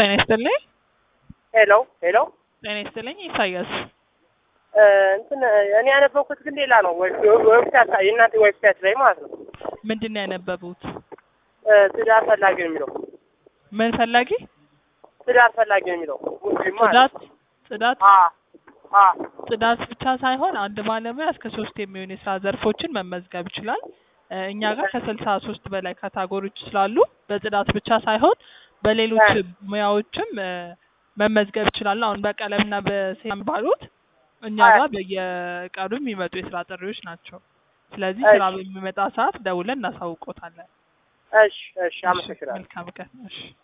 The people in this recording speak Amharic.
ጤና ይስጥልኝ። ሄሎ ሄሎ ጤና ይስጥልኝ። ኢሳያስ እ እንትን እኔ ያነበብኩት ግን ሌላ ነው። ዌብሳይት የእናንተ ዌብሳይት ላይ ማለት ነው። ምንድን ነው ያነበቡት? እ ትዳር ፈላጊ ነው የሚለው ምን ፈላጊ? ትዳር ፈላጊ ነው የሚለው ሙስሊም ማለት ጽዳት ነው። ጽዳት አ አ ጽዳት ብቻ ሳይሆን አንድ ባለሙያ እስከ ሶስት የሚሆኑ የስራ ዘርፎችን መመዝገብ ይችላል። እ እኛ ጋር ከስልሳ ሶስት በላይ ካታጎሪዎች ስላሉ በጽዳት ብቻ ሳይሆን በሌሎች ሙያዎችም እ መመዝገብ ይችላሉ። አሁን በቀለምና በሴራም ባሉት እኛ ጋር በየቀኑ የሚመጡ የስራ ጥሪዎች ናቸው። ስለዚህ ስራ እሺ። በሚመጣ ሰዓት ደውለን እናሳውቆታለን። እሺ እሺ፣ አመሰግናለሁ። መልካም ቀን። እሺ